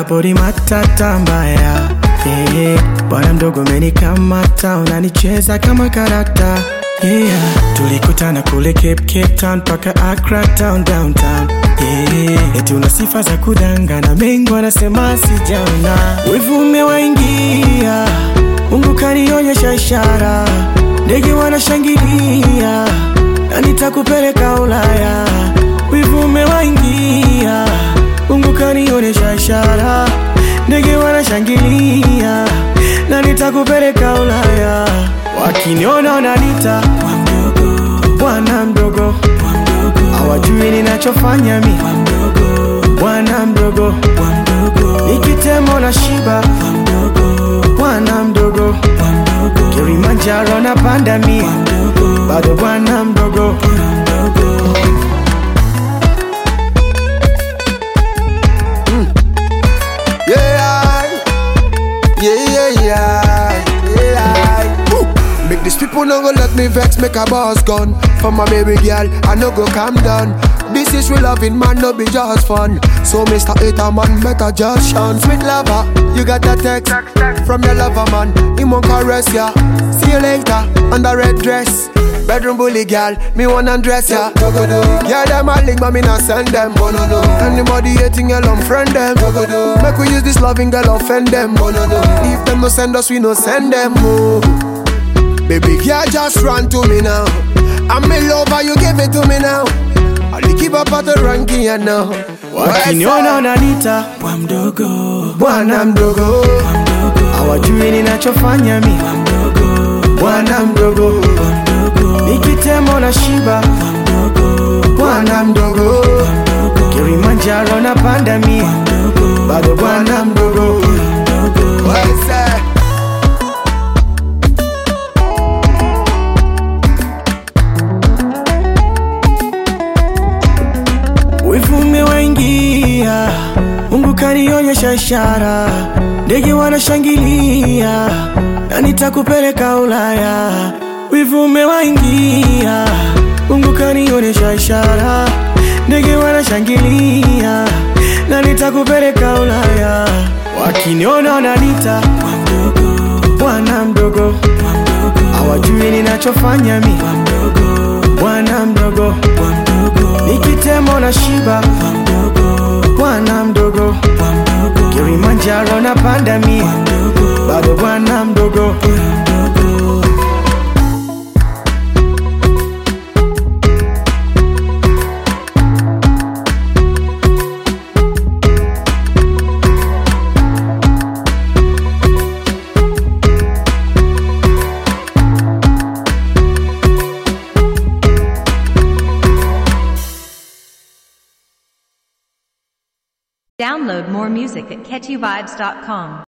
pori matata mbaya yeah. Bwana mdogo umenikamata, unanicheza kama karata yeah. Tulikutana kule Cape, Cape Town paka Accra town downtown yeah. Eti una sifa za kudangana, mengi wanasema sijaona, wivu umewaingia, Mungu kanionyesha ishara, ndege wanashangilia na nitakupeleka Ulaya, wivu umewaingia, Mungu kanionyesha ishara, ndege wanashangilia na nitakupeleka Ulaya, wakiniona wananiita bwana mdogo, hawajui ninachofanya mi bwana mdogo, nikitemo na shiba bwana mdogo, Kilimanjaro na panda mi bado bwana mdogo. Yeah, yeah, yeah, yeah, yeah. Woo. Make these people no go let me vex, make a boss gun. For my baby girl, I no go calm down. This is real loving, man, no be just fun. So, Mr. Hater, man, better just shun. Sweet lover, you got that text from your lover, man. He won't caress ya. See you later, on the red dress. Bedroom bully girl, me wanna undress ya. Yeah, them a link, but me not send them. Anybody hating, girl, unfriend them. Make we use this loving girl, offend them. If them no send us, we no send them. Oh. Baby girl, just run to me now. I'm in love, and you give it to me now. I'll keep up at the ranking, you know. Wakiniona wananiita bwa mdogo, bwana mdogo, hawajui ninachofanya mi bwana mdogo, nikitemo na shiba bwana mdogo, Kilimanjaro na panda mi bado bwana mdogo. What's that? Wivu umewaingia, Mungu kanionyesha ishara, ndege wanashangilia na nitakupeleka Ulaya. Wivu umewaingia, Mungu kanionyesha ishara, ndege wanashangilia na nitakupeleka Ulaya. Wakiniona wananiita bwana mdogo, hawajui ninachofanya mi bwana mdogo, nikitemo na shiba bwana mdogo, Kilimanjaro na panda mi bado bwana mdogo. Download more music at catchyvibes.com.